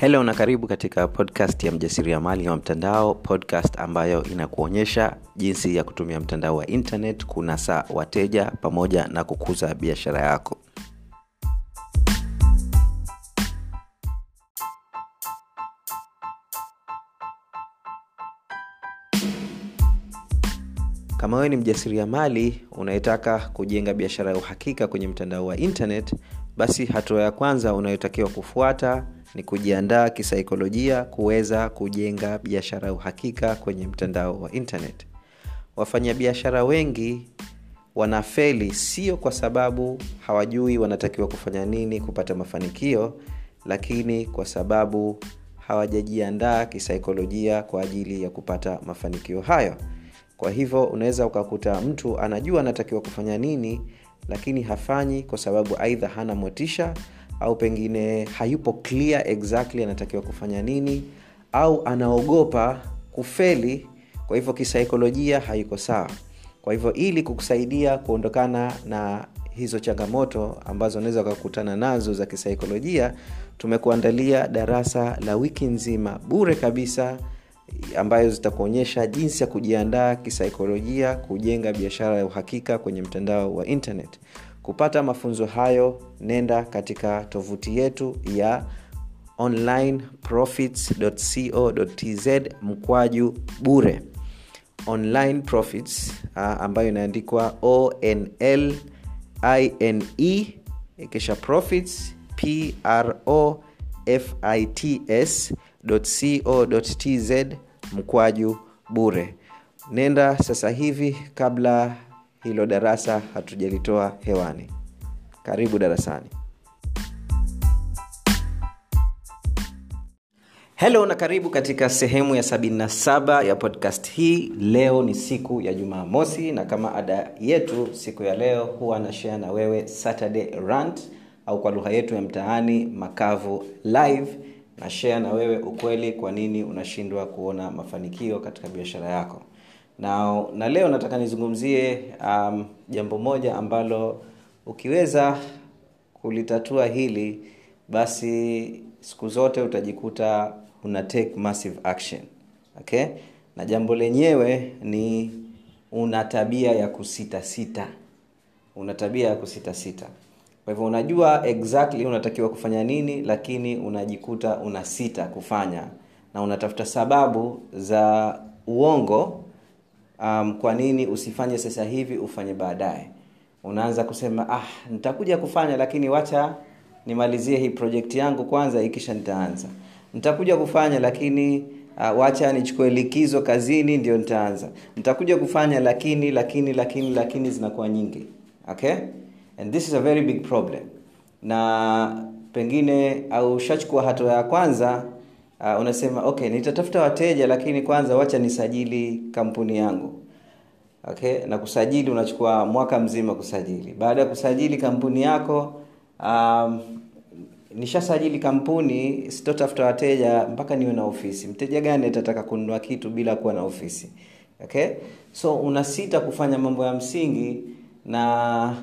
helo na karibu katika podcast ya mjasiriamali wa mtandao podcast ambayo inakuonyesha jinsi ya kutumia mtandao wa internet kunasa wateja pamoja na kukuza biashara yako kama wewe ni mjasiriamali unayetaka kujenga biashara ya uhakika kwenye mtandao wa internet basi hatua ya kwanza unayotakiwa kufuata ni kujiandaa kisaikolojia kuweza kujenga biashara ya uhakika kwenye mtandao wa internet wafanyabiashara wengi wanafeli sio kwa sababu hawajui wanatakiwa kufanya nini kupata mafanikio lakini kwa sababu hawajajiandaa kisaikolojia kwa ajili ya kupata mafanikio hayo kwa hivyo unaweza ukakuta mtu anajua anatakiwa kufanya nini lakini hafanyi kwa sababu aidha hana motisha au pengine hayupo clear exactly anatakiwa kufanya nini au anaogopa kufeli kwa hivyo kisaikolojia haiko sawa kwa hivyo ili kukusaidia kuondokana na hizo changamoto ambazo unaweza ukakutana nazo za kisaikolojia tumekuandalia darasa la wiki nzima bure kabisa ambayo zitakuonyesha jinsi ya kujiandaa kisaikolojia kujenga biashara ya uhakika kwenye mtandao wa internet kupata mafunzo hayo nenda katika tovuti yetu ya onlineprofits.co.tz mkwaju bure online profits uh, ambayo inaandikwa onl ine kisha profits pro fits co.tz mkwaju bure nenda sasa hivi kabla hilo darasa hatujalitoa hewani karibu darasani helo na karibu katika sehemu ya 77 ya podcast hii leo ni siku ya jumaa mosi na kama ada yetu siku ya leo huwa nashare na wewe saturday rant au kwa lugha yetu ya mtaani makavu live na share na wewe ukweli kwa nini unashindwa kuona mafanikio katika biashara yako na, na leo nataka nizungumzie um, jambo moja ambalo ukiweza kulitatua hili basi siku zote utajikuta una take massive action okay na jambo lenyewe ni una tabia ya kusitasita una tabia ya kusitasita kwa hivyo unajua exactly unatakiwa kufanya nini lakini unajikuta una sita kufanya na unatafuta sababu za uongo um, kwa nini usifanye sasa hivi ufanye baadaye unaanza kusema ah nitakuja kufanya lakini wacha nimalizie hii project yangu kwanza ikisha nitaanza nitakuja kufanya lakini uh, wacha nichukue likizo kazini ndio nitaanza nitakuja kufanya lakini lakini lakini lakini zinakuwa nyingi okay and this is a very big problem na pengine au ushachukua hatua ya kwanza uh, unasema okay nitatafuta wateja lakini kwanza wacha nisajili kampuni yangu okay na kusajili unachukua mwaka mzima kusajili baada ya kusajili kampuni yako um, nishasajili kampuni sitotafuta wateja mpaka niwe na ofisi mteja gani atataka kununua kitu bila kuwa na ofisi okay so unasita kufanya mambo ya msingi na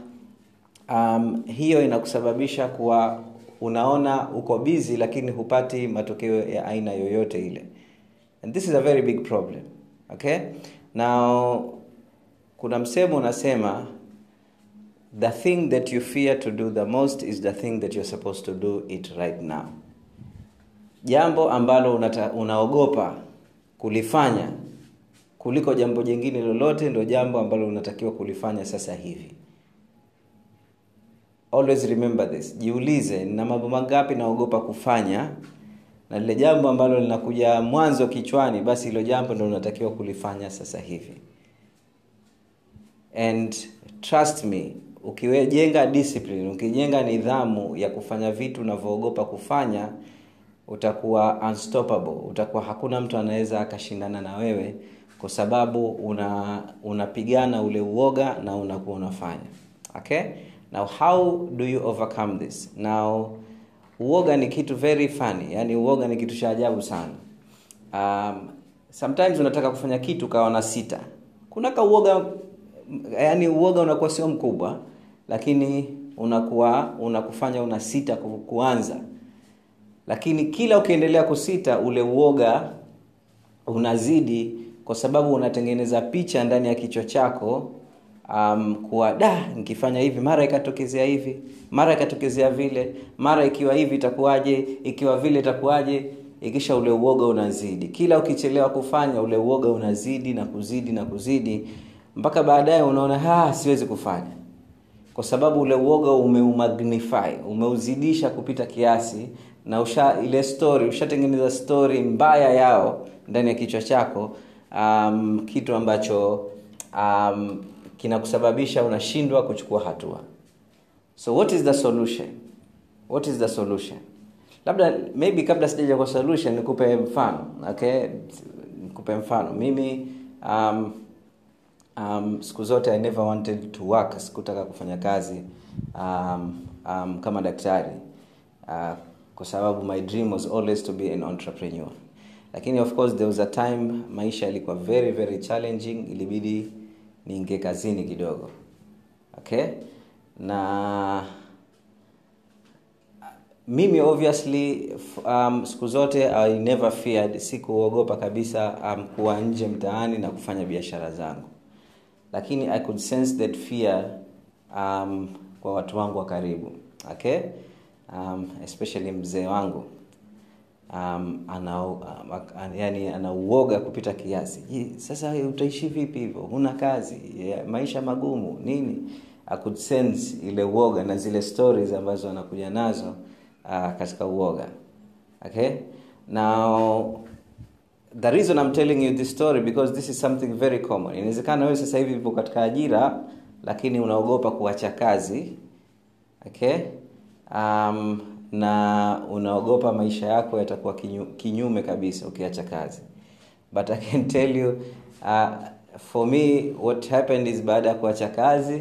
um, hiyo inakusababisha kuwa unaona uko bizi lakini hupati matokeo ya aina yoyote ile and this is a very big problem okay now kuna msemo unasema the thing that you fear to do the most is the thing that you're supposed to do it right now jambo ambalo unata, unaogopa kulifanya kuliko jambo jingine lolote ndo jambo ambalo unatakiwa kulifanya sasa hivi always remember this jiulize na mambo mangapi naogopa kufanya na lile jambo ambalo linakuja mwanzo kichwani basi hilo jambo ndo unatakiwa kulifanya sasa hivi and trust me ukijenga discipline ukijenga nidhamu ya kufanya vitu unavyoogopa kufanya utakuwa unstoppable utakuwa hakuna mtu anaweza akashindana na wewe kwa sababu una unapigana ule uoga na unakuwa unafanya okay now how do you overcome this now uoga ni kitu very funny yani uoga ni kitu cha ajabu sana um, sometimes unataka kufanya kitu kawa na sita kuna ka uoga yani uoga unakuwa sio mkubwa lakini unakuwa unakufanya una sita ku, kuanza lakini kila ukiendelea kusita ule uoga unazidi kwa sababu unatengeneza picha ndani ya kichwa chako um, kuwa da nikifanya hivi mara ikatokezea hivi mara ikatokezea vile mara ikiwa hivi itakuwaje ikiwa vile itakuwaje ikisha ule uoga unazidi kila ukichelewa kufanya ule uoga unazidi na kuzidi na kuzidi mpaka baadaye unaona ha siwezi kufanya kwa sababu ule uoga umeumagnify umeuzidisha kupita kiasi na usha ile story ushatengeneza story mbaya yao ndani ya kichwa chako um, kitu ambacho um, kinakusababisha unashindwa kuchukua hatua so what is the solution what is the solution labda maybe kabla sijaja kwa solution nikupe mfano okay nikupe mfano mimi um, um, siku zote i never wanted to work sikutaka kufanya kazi um, um, kama daktari uh, kwa sababu my dream was always to be an entrepreneur lakini of course there was a time maisha yalikuwa very very challenging ilibidi niingie kazini kidogo okay na mimi obviously um, siku zote i never feared sikuogopa kabisa um, kuwa nje mtaani na kufanya biashara zangu lakini i could sense that fear um, kwa watu wangu wa karibu okay um, especially mzee wangu um, ana, um, yani anauoga kupita kiasi Je, sasa utaishi vipi hivyo huna kazi yeah, maisha magumu nini I could sense ile uoga na zile stories ambazo anakuja nazo uh, katika uoga okay now the reason I'm telling you this story because this is something very common inawezekana wewe sasa hivi upo katika ajira lakini unaogopa kuacha kazi okay um, na unaogopa maisha yako yatakuwa kinyu, kinyume kabisa ukiacha kazi but i can tell you uh, for me what happened is baada ya kuacha kazi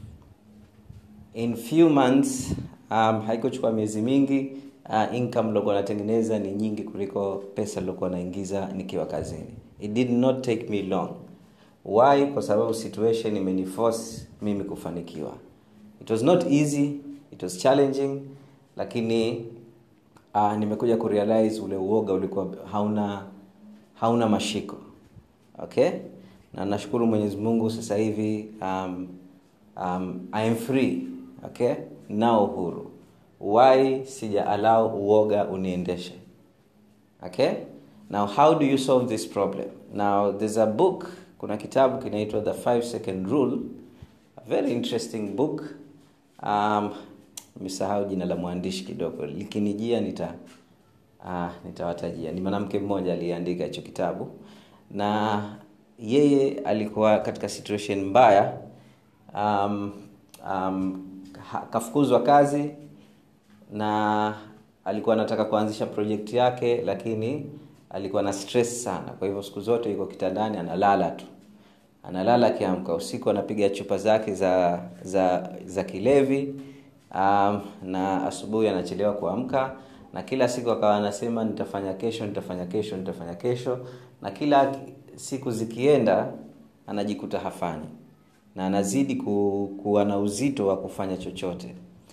in few months um, haikuchukua miezi mingi uh, income lokuwa natengeneza ni nyingi kuliko pesa lilokuwa naingiza nikiwa kazini it did not take me long why kwa sababu situation imeniforce mimi kufanikiwa it was not easy it was challenging lakini uh, nimekuja kurealize ule uoga ulikuwa hauna hauna mashiko okay na nashukuru mwenyezi mungu sasa hivi um, um, I am free okay nao uhuru why sija allow uoga uniendeshe okay now how do you solve this problem now there's a book kuna kitabu kinaitwa the five second rule a very interesting book um, nimesahau jina la mwandishi kidogo likinijia nita uh, nitawatajia ni mwanamke mmoja aliyeandika hicho kitabu na yeye alikuwa katika situation mbaya um, um, kafukuzwa kazi na alikuwa anataka kuanzisha project yake lakini alikuwa na stress sana kwa hivyo siku zote yuko kitandani analala tu analala akiamka usiku anapiga chupa zake za za za kilevi um, na asubuhi anachelewa kuamka na kila siku akawa anasema nitafanya kesho nitafanya kesho nitafanya kesho na kila siku zikienda anajikuta hafanyi na anazidi ku, kuwa na uzito wa kufanya chochote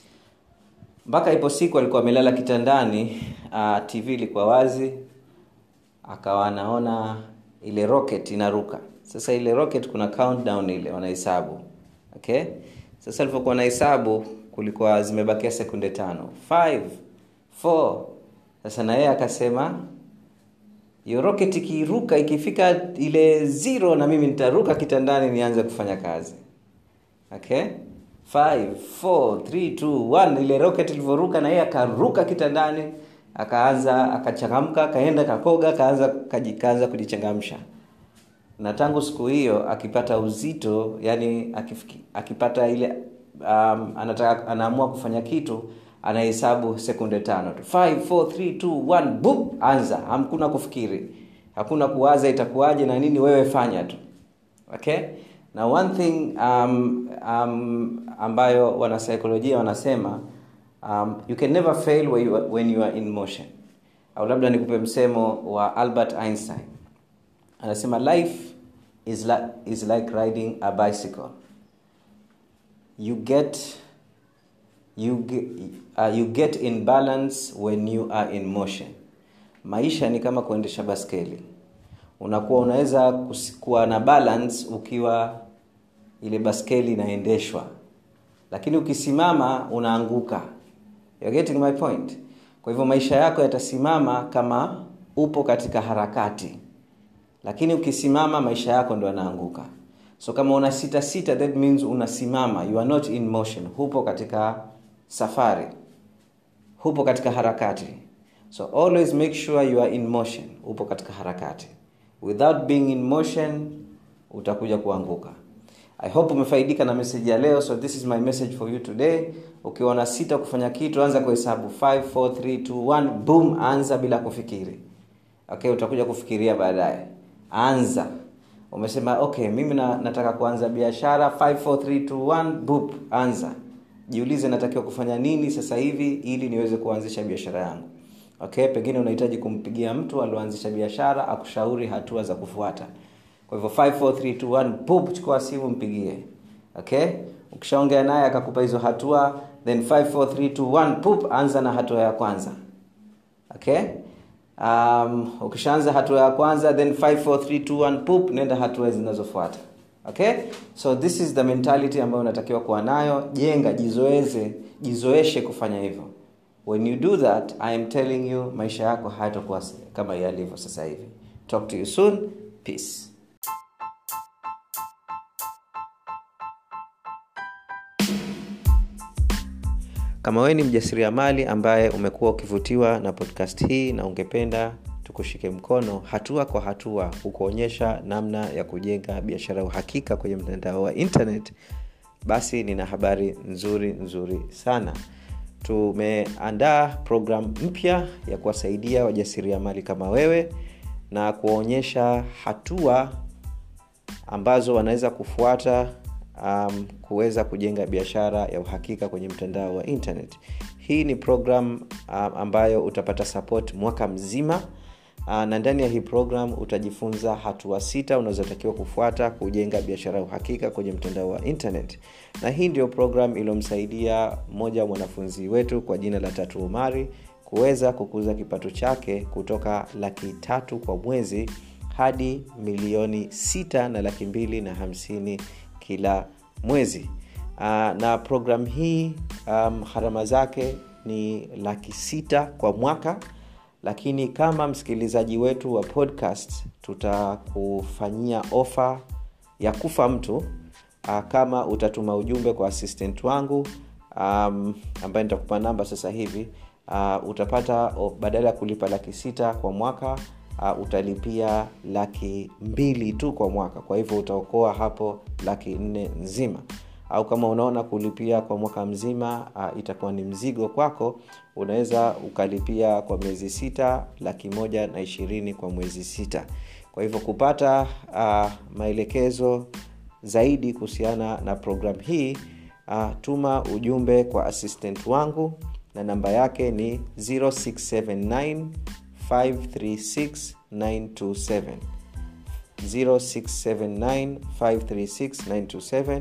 mpaka ipo siku alikuwa amelala kitandani uh, tv ilikuwa wazi akawa anaona ile rocket inaruka sasa ile rocket kuna countdown ile wanahesabu okay sasa alivyokuwa na hesabu kulikuwa zimebakia sekunde tano Five, four. sasa na yeye akasema hiyo rocket ikiruka ikifika ile zero na mimi nitaruka kitandani nianze kufanya kazi okay Five, four, three, two, one. ile rocket ilivyoruka na yeye akaruka kitandani akaanza akachangamka akaenda kakoga kaanza kaanza kujichangamsha na tangu siku hiyo akipata uzito yani akifiki, akipata ile um, anataka anaamua kufanya kitu anahesabu sekunde tano tu 5 4 3 2 1 boom anza hakuna kufikiri hakuna kuwaza itakuwaje na nini wewe fanya tu okay na one thing um, um, ambayo wanasaikolojia wanasema um, you can never fail when you, are, when you are in motion au labda nikupe msemo wa albert einstein anasema life is, like, is like riding a bicycle you get you, ge- uh, you get in balance when you are in motion maisha ni kama kuendesha baskeli unakuwa unaweza kus- kuwa na balance ukiwa ile baskeli inaendeshwa lakini ukisimama unaanguka You're getting my point kwa hivyo maisha yako yatasimama kama upo katika harakati lakini ukisimama maisha yako ndo yanaanguka so kama una sita sita that means unasimama you are not in motion hupo katika safari hupo katika harakati so always make sure you are in motion upo katika harakati without being in motion utakuja kuanguka i hope umefaidika na message ya leo so this is my message for you today ukiwa na sita kufanya kitu anza kuhesabu 5 4 3 2 1 boom anza bila kufikiri okay utakuja kufikiria baadaye anza umesema okay mimi na, nataka kuanza biashara 54321 boop anza jiulize natakiwa kufanya nini sasa hivi ili niweze kuanzisha biashara yangu okay pengine unahitaji kumpigia mtu alioanzisha biashara akushauri hatua za kufuata kwa hivyo 54321 boop chukua simu mpigie okay ukishaongea naye akakupa hizo hatua then 54321 boop anza na hatua ya kwanza okay um, ukishaanza hatua ya kwanza then 54321 poop nenda hatua zinazofuata okay so this is the mentality ambayo unatakiwa kuwa nayo jenga jizoeze jizoeshe kufanya hivyo when you do that i am telling you maisha yako hayatakuwa kama yalivyo sasa hivi talk to you soon peace kama wewe ni mjasiriamali ambaye umekuwa ukivutiwa na podcast hii na ungependa tukushike mkono hatua kwa hatua kukuonyesha namna ya kujenga biashara ya uhakika kwenye mtandao wa internet basi nina habari nzuri nzuri sana tumeandaa program mpya ya kuwasaidia wajasiriamali kama wewe na kuwaonyesha hatua ambazo wanaweza kufuata um, kuweza kujenga biashara ya uhakika kwenye mtandao wa internet hii ni program um, ambayo utapata support mwaka mzima uh, na ndani ya hii program utajifunza hatua sita unazotakiwa kufuata kujenga biashara ya uhakika kwenye mtandao wa internet na hii ndio program iliyomsaidia mmoja wa mwanafunzi wetu kwa jina la tatu umari kuweza kukuza kipato chake kutoka laki tatu kwa mwezi hadi milioni sita na laki mbili na hamsini kila mwezi uh, na program hii um, harama zake ni laki sita kwa mwaka lakini kama msikilizaji wetu wa podcast tutakufanyia ofa ya kufa mtu uh, kama utatuma ujumbe kwa assistant wangu um, ambaye nitakupa namba sasa hivi uh, utapata oh, badala ya kulipa laki sita kwa mwaka uh, utalipia laki mbili tu kwa mwaka kwa hivyo utaokoa hapo laki nne nzima au kama unaona kulipia kwa mwaka mzima uh, itakuwa ni mzigo kwako unaweza ukalipia kwa miezi sita laki moja na ishirini kwa mwezi sita kwa hivyo kupata uh, maelekezo zaidi kuhusiana na program hii uh, tuma ujumbe kwa assistant wangu na namba yake ni 0679 536 927 0679 536 927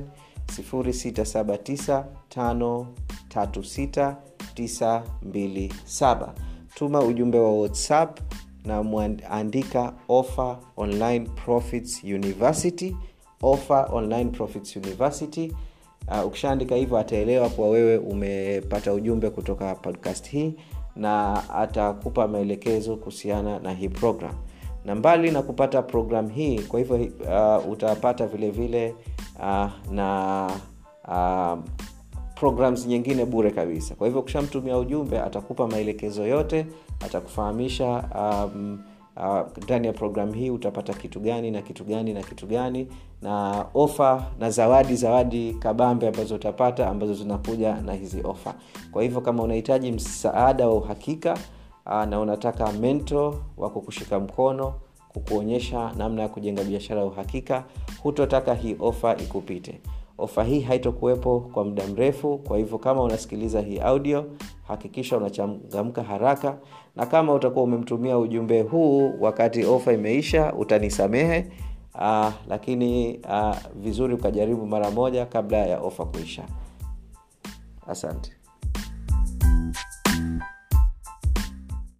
0679536927 tuma ujumbe wa whatsapp na mwandika offer online profits university offer online profits university uh, ukishaandika hivyo ataelewa kuwa wewe umepata ujumbe kutoka podcast hii na atakupa maelekezo kuhusiana na hii program na mbali na kupata program hii kwa hivyo uh, utapata vile vile uh, na uh, programs nyingine bure kabisa kwa hivyo ukishamtumia ujumbe atakupa maelekezo yote atakufahamisha um, ndani uh, ya programu hii utapata kitu gani na kitu gani na kitu gani na ofa na zawadi zawadi kabambe ambazo utapata ambazo zinakuja na hizi ofa kwa hivyo kama unahitaji msaada wa uhakika uh, na unataka mento wa kukushika mkono kukuonyesha namna ya kujenga biashara ya uhakika hutotaka hii ofa ikupite ofa hii haitokuwepo kwa muda mrefu kwa hivyo kama unasikiliza hii audio hakikisha unachangamka haraka na kama utakuwa umemtumia ujumbe huu wakati ofa imeisha utanisamehe uh, lakini uh, vizuri ukajaribu mara moja kabla ya ofa kuisha asante